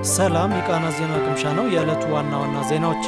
ሰላም የቃና ዜና ቅምሻ ነው። የዕለቱ ዋና ዋና ዜናዎች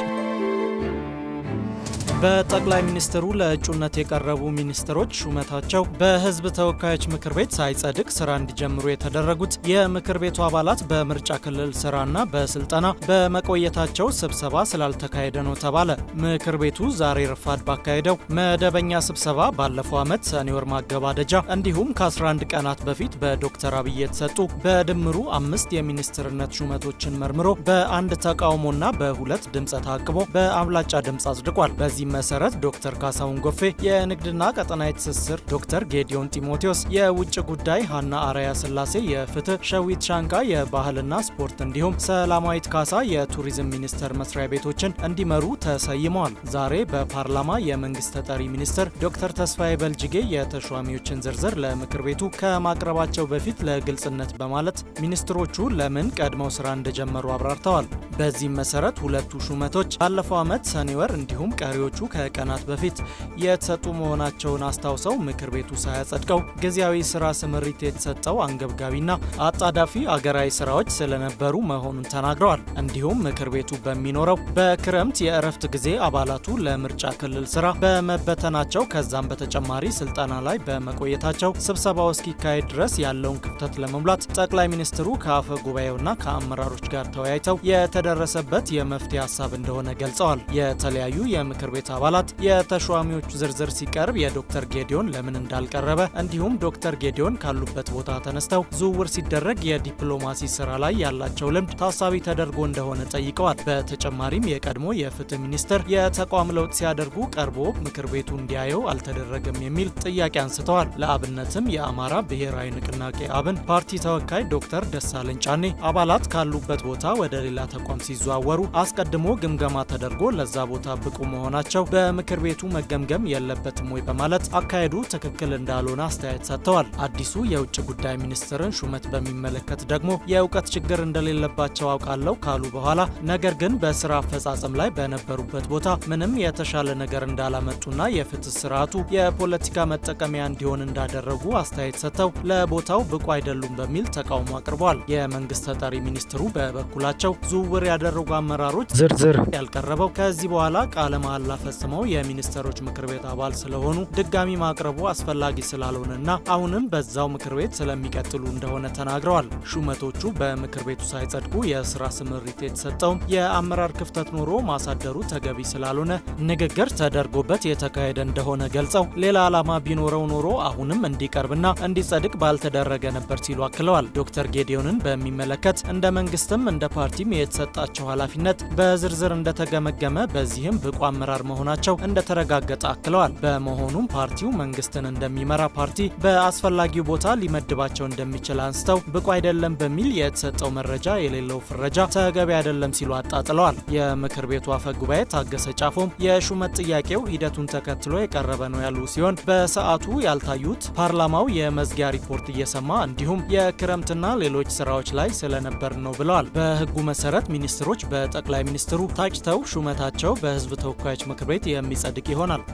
በጠቅላይ ሚኒስትሩ ለእጩነት የቀረቡ ሚኒስትሮች ሹመታቸው በሕዝብ ተወካዮች ምክር ቤት ሳይጸድቅ ስራ እንዲጀምሩ የተደረጉት የምክር ቤቱ አባላት በምርጫ ክልል ስራና በስልጠና በመቆየታቸው ስብሰባ ስላልተካሄደ ነው ተባለ። ምክር ቤቱ ዛሬ ረፋድ ባካሄደው መደበኛ ስብሰባ ባለፈው ዓመት ሰኔ ወር ማገባደጃ እንዲሁም ከ11 ቀናት በፊት በዶክተር አብይ የተሰጡ በድምሩ አምስት የሚኒስትርነት ሹመቶችን መርምሮ በአንድ ተቃውሞና በሁለት ድምፀ ተአቅቦ በአብላጫ ድምፅ አጽድቋል። በዚህ መሰረት ዶክተር ካሳሁን ጎፌ የንግድና ቀጠናዊ ትስስር፣ ዶክተር ጌዲዮን ጢሞቴዎስ የውጭ ጉዳይ፣ ሀና አርያ ስላሴ የፍትህ፣ ሸዊት ሻንካ የባህልና ስፖርት እንዲሁም ሰላማዊት ካሳ የቱሪዝም ሚኒስቴር መስሪያ ቤቶችን እንዲመሩ ተሰይመዋል። ዛሬ በፓርላማ የመንግስት ተጠሪ ሚኒስትር ዶክተር ተስፋዬ በልጅጌ የተሿሚዎችን ዝርዝር ለምክር ቤቱ ከማቅረባቸው በፊት ለግልጽነት በማለት ሚኒስትሮቹ ለምን ቀድመው ስራ እንደጀመሩ አብራርተዋል። በዚህም መሰረት ሁለቱ ሹመቶች ባለፈው ዓመት ሰኔ ወር እንዲሁም ቀሪዎቹ ከቀናት በፊት የተሰጡ መሆናቸውን አስታውሰው ምክር ቤቱ ሳያጸድቀው ጊዜያዊ ስራ ስምሪት የተሰጠው አንገብጋቢና አጣዳፊ አገራዊ ስራዎች ስለነበሩ መሆኑን ተናግረዋል። እንዲሁም ምክር ቤቱ በሚኖረው በክረምት የእረፍት ጊዜ አባላቱ ለምርጫ ክልል ስራ በመበተናቸው ከዛም በተጨማሪ ስልጠና ላይ በመቆየታቸው ስብሰባው እስኪካሄድ ድረስ ያለውን ክፍተት ለመሙላት ጠቅላይ ሚኒስትሩ ከአፈ ጉባኤውና ከአመራሮች ጋር ተወያይተው የተደረሰበት የመፍትሄ ሀሳብ እንደሆነ ገልጸዋል። የተለያዩ የምክር ቤት አባላት የተሿሚዎቹ ዝርዝር ሲቀርብ የዶክተር ጌዲዮን ለምን እንዳልቀረበ እንዲሁም ዶክተር ጌዲዮን ካሉበት ቦታ ተነስተው ዝውውር ሲደረግ የዲፕሎማሲ ስራ ላይ ያላቸው ልምድ ታሳቢ ተደርጎ እንደሆነ ጠይቀዋል። በተጨማሪም የቀድሞ የፍትህ ሚኒስትር የተቋም ለውጥ ሲያደርጉ ቀርቦ ምክር ቤቱ እንዲያየው አልተደረገም የሚል ጥያቄ አንስተዋል። ለአብነትም የአማራ ብሔራዊ ንቅናቄ አብን ፓርቲ ተወካይ ዶክተር ደሳለኝ ጫኔ አባላት ካሉበት ቦታ ወደ ሌላ ተቋም ሲዘዋወሩ አስቀድሞ ግምገማ ተደርጎ ለዛ ቦታ ብቁ መሆናቸው በምክር ቤቱ መገምገም የለበትም ወይ በማለት አካሄዱ ትክክል እንዳልሆነ አስተያየት ሰጥተዋል። አዲሱ የውጭ ጉዳይ ሚኒስትርን ሹመት በሚመለከት ደግሞ የእውቀት ችግር እንደሌለባቸው አውቃለሁ ካሉ በኋላ ነገር ግን በስራ አፈጻጸም ላይ በነበሩበት ቦታ ምንም የተሻለ ነገር እንዳላመጡና የፍትህ ስርዓቱ የፖለቲካ መጠቀሚያ እንዲሆን እንዳደረጉ አስተያየት ሰጥተው ለቦታው ብቁ አይደሉም በሚል ተቃውሞ አቅርበዋል። የመንግስት ተጠሪ ሚኒስትሩ በበኩላቸው ዝውውር ያደረጉ አመራሮች ዝርዝር ያልቀረበው ከዚህ በኋላ ቃለ መሐላ ፈጽመው የሚኒስትሮች ምክር ቤት አባል ስለሆኑ ድጋሚ ማቅረቡ አስፈላጊ ስላልሆነና አሁንም በዛው ምክር ቤት ስለሚቀጥሉ እንደሆነ ተናግረዋል። ሹመቶቹ በምክር ቤቱ ሳይጸድቁ የስራ ስምሪት የተሰጠውም የአመራር ክፍተት ኖሮ ማሳደሩ ተገቢ ስላልሆነ ንግግር ተደርጎበት የተካሄደ እንደሆነ ገልጸው ሌላ ዓላማ ቢኖረው ኖሮ አሁንም እንዲቀርብና እንዲጸድቅ ባልተደረገ ነበር ሲሉ አክለዋል። ዶክተር ጌዲዮንን በሚመለከት እንደ መንግስትም እንደ ፓርቲም የተሰጣቸው ኃላፊነት በዝርዝር እንደተገመገመ በዚህም ብቁ አመራር መሆናቸው እንደተረጋገጠ አክለዋል። በመሆኑም ፓርቲው መንግስትን እንደሚመራ ፓርቲ በአስፈላጊው ቦታ ሊመድባቸው እንደሚችል አንስተው ብቁ አይደለም በሚል የተሰጠው መረጃ የሌለው ፍረጃ ተገቢ አይደለም ሲሉ አጣጥለዋል። የምክር ቤቱ አፈ ጉባኤ ታገሰ ጫፎም የሹመት ጥያቄው ሂደቱን ተከትሎ የቀረበ ነው ያሉ ሲሆን በሰዓቱ ያልታዩት ፓርላማው የመዝጊያ ሪፖርት እየሰማ እንዲሁም የክረምትና ሌሎች ስራዎች ላይ ስለነበር ነው ብለዋል። በህጉ መሰረት ሚኒስትሮች በጠቅላይ ሚኒስትሩ ታጭተው ሹመታቸው በህዝብ ተወካዮች ምክር ቤት የሚጸድቅ ይሆናል።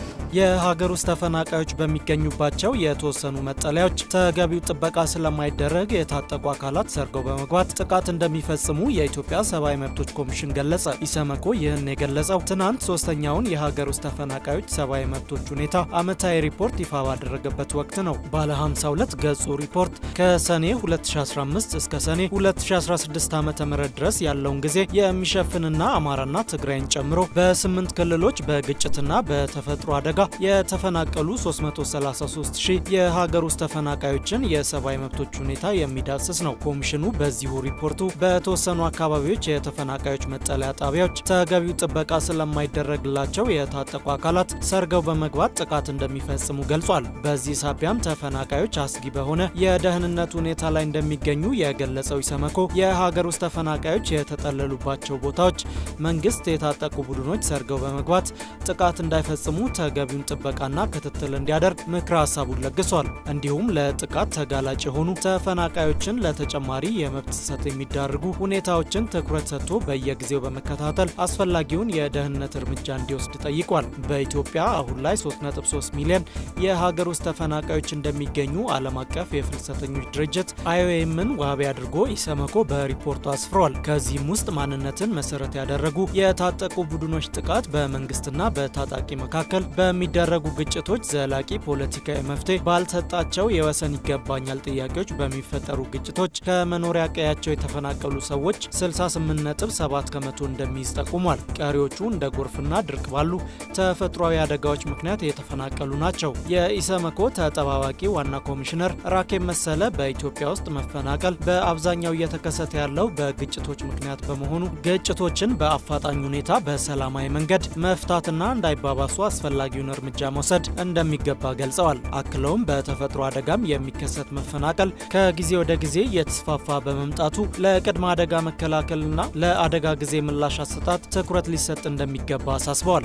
የሀገር ውስጥ ተፈናቃዮች በሚገኙባቸው የተወሰኑ መጠለያዎች ተገቢው ጥበቃ ስለማይደረግ የታጠቁ አካላት ሰርገው በመግባት ጥቃት እንደሚፈጽሙ የኢትዮጵያ ሰብአዊ መብቶች ኮሚሽን ገለጸ። ኢሰመኮ ይህን የገለጸው ትናንት ሶስተኛውን የሀገር ውስጥ ተፈናቃዮች ሰብአዊ መብቶች ሁኔታ ዓመታዊ ሪፖርት ይፋ ባደረገበት ወቅት ነው። ባለ 52 ገጹ ሪፖርት ከሰኔ 2015 እስከ ሰኔ 2016 ዓ ም ድረስ ያለውን ጊዜ የሚሸፍንና አማራና ትግራይን ጨምሮ በስምንት ክልሎች በግጭትና በተፈጥሮ አደጋ የተፈናቀሉ 333 ሺህ የሀገር ውስጥ ተፈናቃዮችን የሰብአዊ መብቶች ሁኔታ የሚዳስስ ነው። ኮሚሽኑ በዚሁ ሪፖርቱ በተወሰኑ አካባቢዎች የተፈናቃዮች መጠለያ ጣቢያዎች ተገቢው ጥበቃ ስለማይደረግላቸው የታጠቁ አካላት ሰርገው በመግባት ጥቃት እንደሚፈጽሙ ገልጿል። በዚህ ሳቢያም ተፈናቃዮች አስጊ በሆነ የደህንነት ሁኔታ ላይ እንደሚገኙ የገለጸው ኢሰመኮ የሀገር ውስጥ ተፈናቃዮች የተጠለሉባቸው ቦታዎች መንግስት የታጠቁ ቡድኖች ሰርገው በመግባት ጥቃት እንዳይፈጽሙ ተገቢ አስፈላጊውን ጥበቃና ክትትል እንዲያደርግ ምክረ ሀሳቡን ለግሷል። እንዲሁም ለጥቃት ተጋላጭ የሆኑ ተፈናቃዮችን ለተጨማሪ የመብት ጥሰት የሚዳርጉ ሁኔታዎችን ትኩረት ሰጥቶ በየጊዜው በመከታተል አስፈላጊውን የደህንነት እርምጃ እንዲወስድ ጠይቋል። በኢትዮጵያ አሁን ላይ 3.3 ሚሊዮን የሀገር ውስጥ ተፈናቃዮች እንደሚገኙ ዓለም አቀፍ የፍልሰተኞች ድርጅት አይኦኤምን ዋቢ አድርጎ ኢሰመኮ በሪፖርቱ አስፍሯል። ከዚህም ውስጥ ማንነትን መሰረት ያደረጉ የታጠቁ ቡድኖች ጥቃት፣ በመንግስትና በታጣቂ መካከል በሚደረጉ ግጭቶች ዘላቂ ፖለቲካዊ መፍትሄ ባልሰጣቸው የወሰን ይገባኛል ጥያቄዎች በሚፈጠሩ ግጭቶች ከመኖሪያ ቀያቸው የተፈናቀሉ ሰዎች 68.7 ከመቶ እንደሚይዝ ጠቁሟል። ቀሪዎቹ እንደ ጎርፍና ድርቅ ባሉ ተፈጥሯዊ አደጋዎች ምክንያት የተፈናቀሉ ናቸው። የኢሰመኮ ተጠባባቂ ዋና ኮሚሽነር ራኬብ መሰለ በኢትዮጵያ ውስጥ መፈናቀል በአብዛኛው እየተከሰተ ያለው በግጭቶች ምክንያት በመሆኑ ግጭቶችን በአፋጣኝ ሁኔታ በሰላማዊ መንገድ መፍታትና እንዳይባባሱ አስፈላጊውን እርምጃ መውሰድ እንደሚገባ ገልጸዋል። አክለውም በተፈጥሮ አደጋም የሚከሰት መፈናቀል ከጊዜ ወደ ጊዜ እየተስፋፋ በመምጣቱ ለቅድመ አደጋ መከላከልና ለአደጋ ጊዜ ምላሽ አሰጣጥ ትኩረት ሊሰጥ እንደሚገባ አሳስበዋል።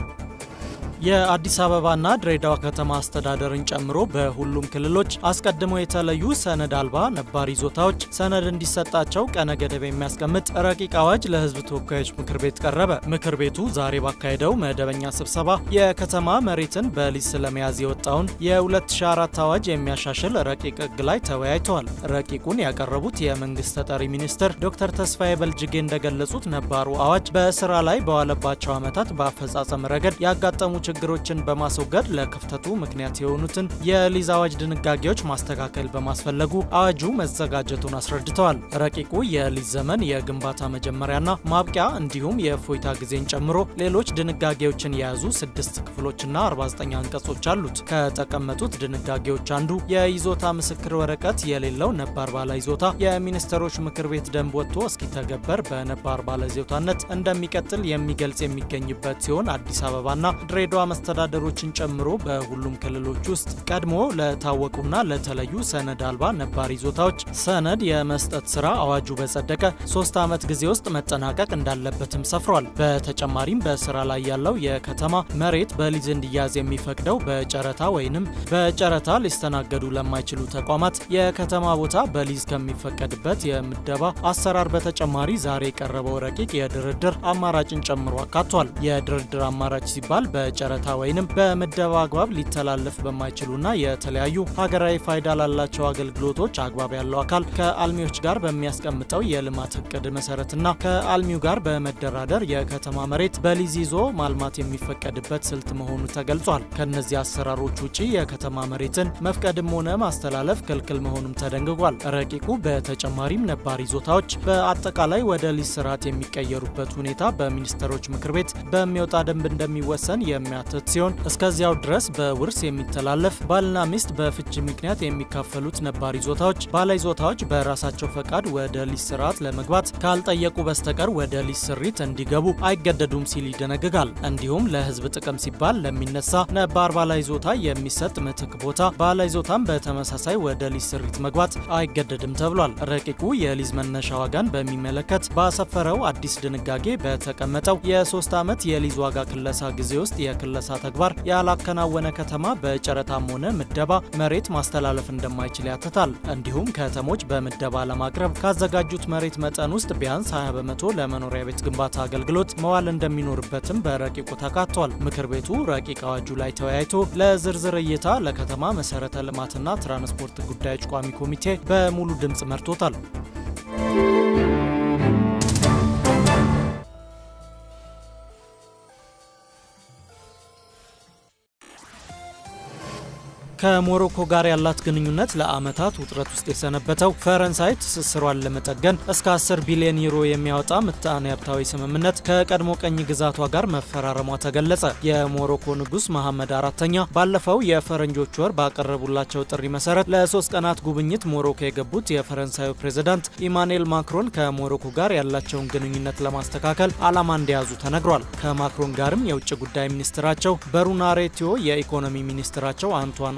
የአዲስ አበባና ድሬዳዋ ከተማ አስተዳደርን ጨምሮ በሁሉም ክልሎች አስቀድመው የተለዩ ሰነድ አልባ ነባር ይዞታዎች ሰነድ እንዲሰጣቸው ቀነ ገደብ የሚያስቀምጥ ረቂቅ አዋጅ ለሕዝብ ተወካዮች ምክር ቤት ቀረበ። ምክር ቤቱ ዛሬ ባካሄደው መደበኛ ስብሰባ የከተማ መሬትን በሊዝ ስለመያዝ የወጣውን የ2004 አዋጅ የሚያሻሽል ረቂቅ ሕግ ላይ ተወያይተዋል። ረቂቁን ያቀረቡት የመንግስት ተጠሪ ሚኒስትር ዶክተር ተስፋዬ በልጅጌ እንደገለጹት ነባሩ አዋጅ በስራ ላይ በዋለባቸው ዓመታት በአፈጻጸም ረገድ ያጋጠሙ ችግሮችን በማስወገድ ለክፍተቱ ምክንያት የሆኑትን የሊዝ አዋጅ ድንጋጌዎች ማስተካከል በማስፈለጉ አዋጁ መዘጋጀቱን አስረድተዋል። ረቂቁ የሊዝ ዘመን የግንባታ መጀመሪያና ማብቂያ እንዲሁም የእፎይታ ጊዜን ጨምሮ ሌሎች ድንጋጌዎችን የያዙ ስድስት ክፍሎችና 49 አንቀጾች አሉት። ከተቀመጡት ድንጋጌዎች አንዱ የይዞታ ምስክር ወረቀት የሌለው ነባር ባለ ይዞታ የሚኒስትሮች ምክር ቤት ደንብ ወጥቶ እስኪተገበር በነባር ባለ ይዞታነት እንደሚቀጥል የሚገልጽ የሚገኝበት ሲሆን አዲስ አበባና ድሬዳዋ መስተዳደሮችን ጨምሮ በሁሉም ክልሎች ውስጥ ቀድሞ ለታወቁና ለተለዩ ሰነድ አልባ ነባር ይዞታዎች ሰነድ የመስጠት ስራ አዋጁ በጸደቀ ሶስት ዓመት ጊዜ ውስጥ መጠናቀቅ እንዳለበትም ሰፍሯል። በተጨማሪም በስራ ላይ ያለው የከተማ መሬት በሊዝ እንዲያዝ የሚፈቅደው በጨረታ ወይንም በጨረታ ሊስተናገዱ ለማይችሉ ተቋማት የከተማ ቦታ በሊዝ ከሚፈቀድበት የምደባ አሰራር በተጨማሪ ዛሬ የቀረበው ረቂቅ የድርድር አማራጭን ጨምሮ አካቷል። የድርድር አማራጭ ሲባል በጨረታ ወይንም በምደባ አግባብ ሊተላለፍ በማይችሉና የተለያዩ ሀገራዊ ፋይዳ ላላቸው አገልግሎቶች አግባብ ያለው አካል ከአልሚዎች ጋር በሚያስቀምጠው የልማት እቅድ መሰረትና ከአልሚው ጋር በመደራደር የከተማ መሬት በሊዝ ይዞ ማልማት የሚፈቀድበት ስልት መሆኑ ተገልጿል። ከነዚህ አሰራሮች ውጪ የከተማ መሬትን መፍቀድም ሆነ ማስተላለፍ ክልክል መሆኑም ተደንግጓል። ረቂቁ በተጨማሪም ነባር ይዞታዎች በአጠቃላይ ወደ ሊዝ ስርዓት የሚቀየሩበት ሁኔታ በሚኒስትሮች ምክር ቤት በሚወጣ ደንብ እንደሚወሰን የሚያትት ሲሆን እስከዚያው ድረስ በውርስ የሚተላለፍ ባልና ሚስት በፍቺ ምክንያት የሚካፈሉት ነባር ይዞታዎች ባለ ይዞታዎች በራሳቸው ፈቃድ ወደ ሊዝ ስርዓት ለመግባት ካልጠየቁ በስተቀር ወደ ሊዝ ስሪት እንዲገቡ አይገደዱም ሲል ይደነግጋል። እንዲሁም ለሕዝብ ጥቅም ሲባል ለሚነሳ ነባር ባለ ይዞታ የሚሰጥ ምትክ ቦታ ባለ ይዞታም በተመሳሳይ ወደ ሊዝ ስሪት መግባት አይገደድም ተብሏል። ረቂቁ የሊዝ መነሻ ዋጋን በሚመለከት ባሰፈረው አዲስ ድንጋጌ በተቀመጠው የሶስት ዓመት የሊዝ ዋጋ ክለሳ ጊዜ ውስጥ የክለሳ ተግባር ያላከናወነ ከተማ በጨረታም ሆነ ምደባ መሬት ማስተላለፍ እንደማይችል ያትታል። እንዲሁም ከተሞች በምደባ ለማቅረብ ካዘጋጁት መሬት መጠን ውስጥ ቢያንስ 20 በመቶ ለመኖሪያ ቤት ግንባታ አገልግሎት መዋል እንደሚኖርበትም በረቂቁ ተካቷል። ምክር ቤቱ ረቂቅ አዋጁ ላይ ተወያይቶ ለዝርዝር እይታ ለከተማ መሰረተ ልማትና ትራንስፖርት ጉዳዮች ቋሚ ኮሚቴ በሙሉ ድምፅ መርቶታል። ከሞሮኮ ጋር ያላት ግንኙነት ለዓመታት ውጥረት ውስጥ የሰነበተው ፈረንሳይ ትስስሯን ለመጠገን እስከ 10 ቢሊዮን ዩሮ የሚያወጣ ምጣኔ ሀብታዊ ስምምነት ከቀድሞ ቀኝ ግዛቷ ጋር መፈራረሟ ተገለጸ። የሞሮኮ ንጉሥ መሐመድ አራተኛ ባለፈው የፈረንጆች ወር ባቀረቡላቸው ጥሪ መሰረት ለሶስት ቀናት ጉብኝት ሞሮኮ የገቡት የፈረንሳዩ ፕሬዝዳንት ኢማኑኤል ማክሮን ከሞሮኮ ጋር ያላቸውን ግንኙነት ለማስተካከል ዓላማ እንደያዙ ተነግሯል። ከማክሮን ጋርም የውጭ ጉዳይ ሚኒስትራቸው በሩና ሬቲዮ፣ የኢኮኖሚ ሚኒስትራቸው አንቷን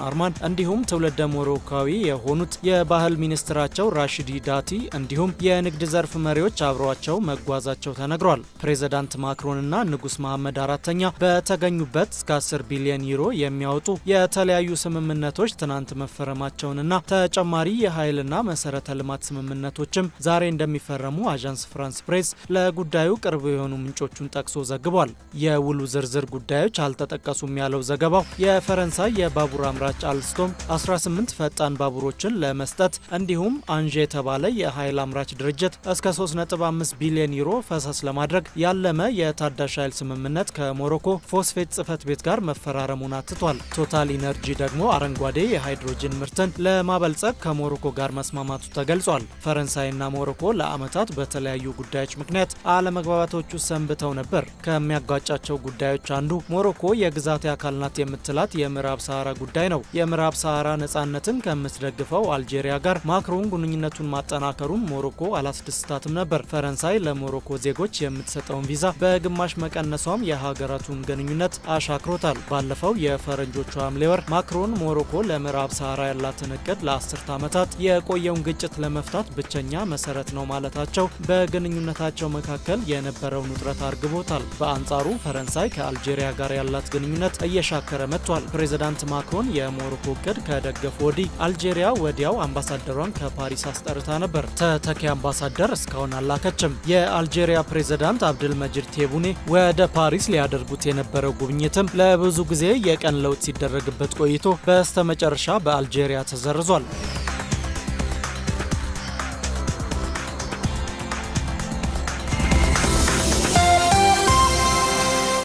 አርማን እንዲሁም ትውልደ ሞሮካዊ የሆኑት የባህል ሚኒስትራቸው ራሽዲ ዳቲ እንዲሁም የንግድ ዘርፍ መሪዎች አብረዋቸው መጓዛቸው ተነግሯል። ፕሬዚዳንት ማክሮንና ንጉስ መሐመድ አራተኛ በተገኙበት እስከ 10 ቢሊዮን ዩሮ የሚያወጡ የተለያዩ ስምምነቶች ትናንት መፈረማቸውንና ተጨማሪ የኃይልና መሰረተ ልማት ስምምነቶችም ዛሬ እንደሚፈረሙ አዣንስ ፍራንስ ፕሬስ ለጉዳዩ ቅርብ የሆኑ ምንጮቹን ጠቅሶ ዘግቧል። የውሉ ዝርዝር ጉዳዮች አልተጠቀሱም ያለው ዘገባው የፈረንሳይ የባቡር አምራች አልስቶም 18 ፈጣን ባቡሮችን ለመስጠት እንዲሁም አንዥ የተባለ የኃይል አምራች ድርጅት እስከ 3.5 ቢሊዮን ዩሮ ፈሰስ ለማድረግ ያለመ የታዳሽ ኃይል ስምምነት ከሞሮኮ ፎስፌት ጽህፈት ቤት ጋር መፈራረሙን አትቷል። ቶታል ኢነርጂ ደግሞ አረንጓዴ የሃይድሮጅን ምርትን ለማበልጸግ ከሞሮኮ ጋር መስማማቱ ተገልጿል። ፈረንሳይና ሞሮኮ ለዓመታት በተለያዩ ጉዳዮች ምክንያት አለመግባባቶቹ ሰንብተው ነበር። ከሚያጋጫቸው ጉዳዮች አንዱ ሞሮኮ የግዛቴ አካል ናት የምትላት የምዕራብ ሰሃራ ጉዳይ ነው። የምዕራብ ሰሃራ ነጻነትን ከምትደግፈው አልጄሪያ ጋር ማክሮን ግንኙነቱን ማጠናከሩን ሞሮኮ አላስደስታትም ነበር። ፈረንሳይ ለሞሮኮ ዜጎች የምትሰጠውን ቪዛ በግማሽ መቀነሷም የሀገራቱን ግንኙነት አሻክሮታል። ባለፈው የፈረንጆቹ ሐምሌ ወር ማክሮን ሞሮኮ ለምዕራብ ሰሃራ ያላትን እቅድ ለአስርተ ዓመታት የቆየውን ግጭት ለመፍታት ብቸኛ መሰረት ነው ማለታቸው በግንኙነታቸው መካከል የነበረውን ውጥረት አርግቦታል። በአንጻሩ ፈረንሳይ ከአልጄሪያ ጋር ያላት ግንኙነት እየሻከረ መጥቷል። ፕሬዚዳንት ማክሮን የሞሮኮ እቅድ ከደገፉ ወዲህ አልጄሪያ ወዲያው አምባሳደሯን ከፓሪስ አስጠርታ ነበር። ተተኪ አምባሳደር እስካሁን አላከችም። የአልጄሪያ ፕሬዚዳንት አብድል መጂድ ቴቡኔ ወደ ፓሪስ ሊያደርጉት የነበረው ጉብኝትም ለብዙ ጊዜ የቀን ለውጥ ሲደረግበት ቆይቶ በስተመጨረሻ በአልጄሪያ ተሰርዟል።